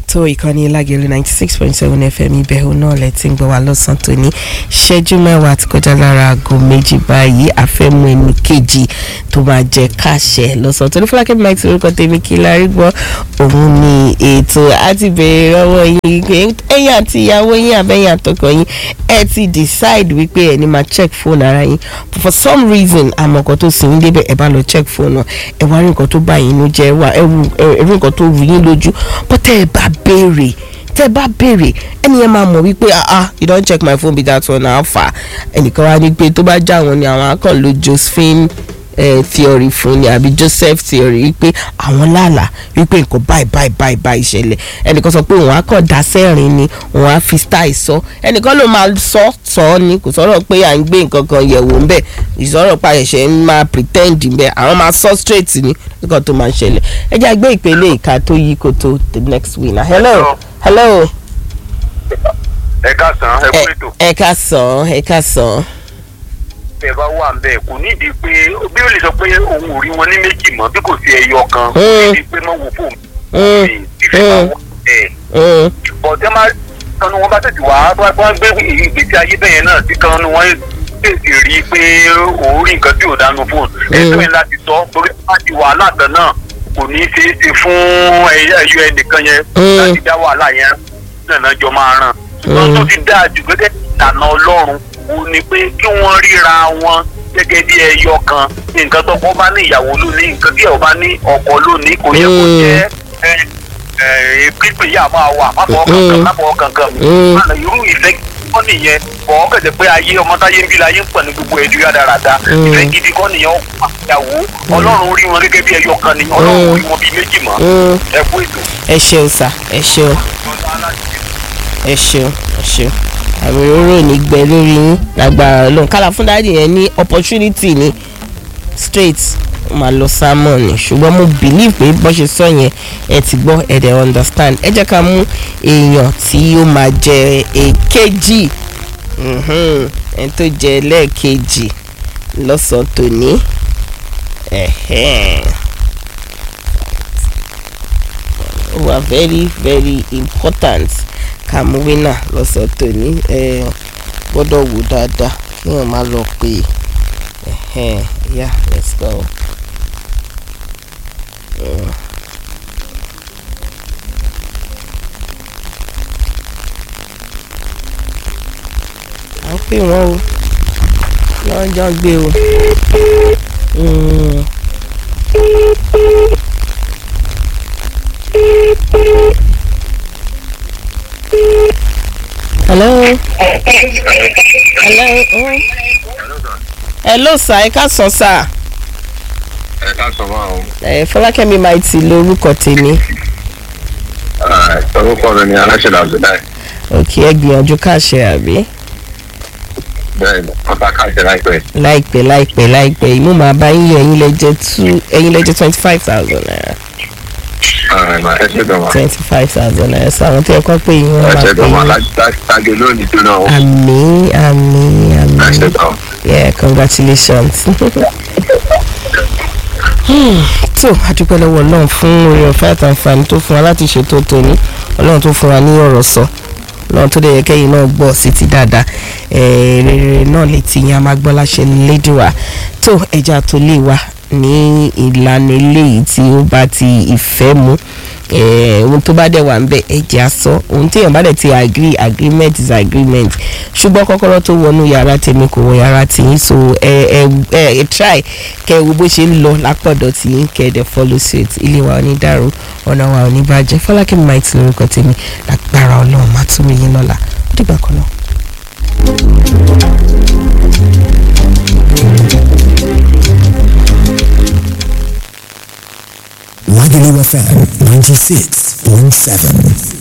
tó ìkànnì lágẹ̀lú ninety six point seven fm ìbẹ̀rù náà lẹ ti ń gbọ́ wá lọ́sàn-án tó ní ṣẹ́jú mẹ́wàá ti kọjá lára aago méjì báyìí àfẹ́mú ẹni kejì tó máa jẹ káṣẹ lọ́sàn-án tó ní fúlákẹ́ bí máìtì orúkọ tèmi kí la rí gbọ́ òun ni ètò àti bèrè lọ́wọ́ yín pé ẹ̀yin àti ìyàwó yín àbẹ́yìn àtọkọ yín ẹ ti decide wípé ẹ ní máa check phone ara yín but for some reason àmọ́ nǹkan tó sì ń débẹ̀ ẹ bá lọ check phone náà ẹ wá rí nǹkan tó bá yín nú jẹ́ wá ẹ rí nǹkan tó rú yín lójú but tẹ́ ẹ bá béèrè tẹ́ ẹ bá béèrè ẹni yẹn máa mọ̀ wípé ah ah you don check my phone be that one how far ẹnìkan wá ní pé tó bá já wọn ni àwọn akàn lo Josephine eh, theory fún ni àbí Joseph theory wípé àwọn lálà wípé nǹkan báyìí báyìí báyìí báyìí ṣẹlẹ̀ ẹnìkan sọ pé òun á kàn dá sẹ́rìn ni òun á fi style sọ ẹnìkan ló máa sọ sọ ni kò sọ̀rọ̀ pé à ń gbé nǹkan kan yẹ̀wò ń bẹ̀ ìsọ̀rọ̀ pa ẹ̀ṣẹ̀ ń máa pretend ń bẹ̀ àwọn máa sọ straight ni nǹkan tó máa ń ṣẹlẹ̀ ẹ jẹ́ àgbé ìpele ìka tó yí koto the next winner hello hello ẹ káàsán ẹ kú ètò ẹ ká sàn ẹ ká sàn. ẹ bá wà ń bẹ kò nídìí pé bí ó lè sọ pé òun ò rí wọn ní méjì mọ́ bí kò sí ẹyọ kan kò Mm. nídìí pé mọ wò fóun Mm. mi fífi máa wọ ẹ Mm. bọ̀dé máa kanu wọn bá tètè wá wá wá gbé ìgbésí ayé bẹ́yẹn náà tí kanu wọn tètè rí i pé òun rí nǹkan tí ò dánú fóun ẹgbẹ́ yẹn láti sọ torí láti wàhálà kan náà kò ní í ṣeé ṣe fún ẹyọ ẹnìkan yẹn Mm. láti dá wàhálà yẹn náà jọ máa ràn ṣùgbọ́n tó ti dáa jù gẹ́gẹ́ bí ìlànà ọlọ́run ó ní pé kí wọ́n ríra wọn gẹ́gẹ́ bí ẹyọ kan nǹkan tó kọ́ bá ní ìyàwó lónìí nǹkan tí ẹ̀ bá ní ọkọ lónìí kò yẹ kó Mm. jẹ́ ẹ ẹ pípé yà máa wà pápọ̀ kankan Mm. pápọ̀ kankan Mm. Àná irú ìfẹ́ kọ́ nìyẹn kọ́ kẹ̀sẹ̀ pé ayé ọmọ táyé ń bí láyé ń pọ̀ ní gbogbo ẹ̀dùn yà dáradára Mm. ìfẹ́ gidi kọ́ nìyẹn ọkọ àtìyàwó ọlọ́run rí wọn gẹ́gẹ́ bí ẹyọ kan ni ọlọ́run rí wọn bí méjì mọ́ Mm. ẹ kú ètò. ẹ ṣeun sà ẹ ṣeun ẹ ṣeun ẹ ṣeun àmì òróró ní gbẹ lórí yín lágbára Ọlọ́run kálá fún dáàdì yẹn ní opportunity ní straight ó máa lọ salmon ni ṣùgbọ́n mo believe pé bó ṣe sọ yẹn ẹ ti gbọ́ ẹ dẹ̀ understand ẹ jẹ́ ká mú èèyàn tí ó máa jẹ èkejì mhm, ẹni tó jẹ lẹ́ẹ̀kejì lọ́sàn-án tòní. Ẹ̀hẹ́n. ó wà very very important ká mú wínà lọ́sọ̀ tòní ẹ gbọ́dọ̀ wò dáadáa kí wọ́n má lọ pé ẹ̀hẹ́n yeah let's go. Mm. à ń pè wọ́n o wọ́n jọ gbé o. Mm. hello hello oh. hello sir ẹ ká sọ sir ẹ ká sọ máa o. ẹ fọlákẹ́mi maiti lórúkọ tèmi orúkọ mi ni aláṣẹ làbùdáì òkè ẹ gbìyànjú káṣẹ àbí bẹ́ẹ̀ ni wọ́n ta káàkiri láìpẹ́. láìpẹ́ láìpẹ́ láìpẹ́ ìmú màá bá yín yọ ẹ̀yin lẹ́jẹ̀ two ẹ̀yin lẹ́jẹ̀ twenty five thousand naira ẹ ṣe dọ̀ wá twenty five thousand naira sọ àwọn tí ẹ kọ́ pé yín wọ́n ẹ máa ṣe pè dọ̀ wá yín láti lónìí tó náà ó. àmín àmín ẹ ṣe àmín dọ̀ yeah congratulations. Hmm, tó adúpẹ́ lọ́wọ́ ọlọ́run fún orí ọ̀fẹ́ àtàǹfààní tó fún wa láti ṣètò tòní ọlọ́run tó fún wa ní ọ̀rọ̀ sọ ọlọ́run tó dẹ̀ yẹ kẹ́yìn náà gbọ́ sí ti dáadáa Eh, rere náà létí yẹn a máa gbọ́ láṣẹ lédùá tó ẹja tó lè wà ní ìlànà eléyìí tí ó bá ti ìfẹ́ mu Eh, ohun tó bá dẹ̀ wà ń bẹ̀ ẹ̀jẹ̀ aṣọ ohun tí èèyàn bá dẹ̀ ti agree agreement is agreement ṣùgbọ́n kọ́kọ́rọ́ tó wọnú yàrá tèmi kò wọ yàrá tìyín so ẹ ẹ ẹ ẹ try kẹ wo bó ṣe ń lọ lápọ̀dọ̀ tìyín kẹ ẹ dẹ̀ follow suit ilé wa ò ní dàrú ọ̀nà wa ò ní bàjẹ́ fọlákẹ́ might lórúkọ tèmi lágbára ọlọ́run má tún mi yín lọ́la ó dìgbà kan náà. Lagelu FM 96.7.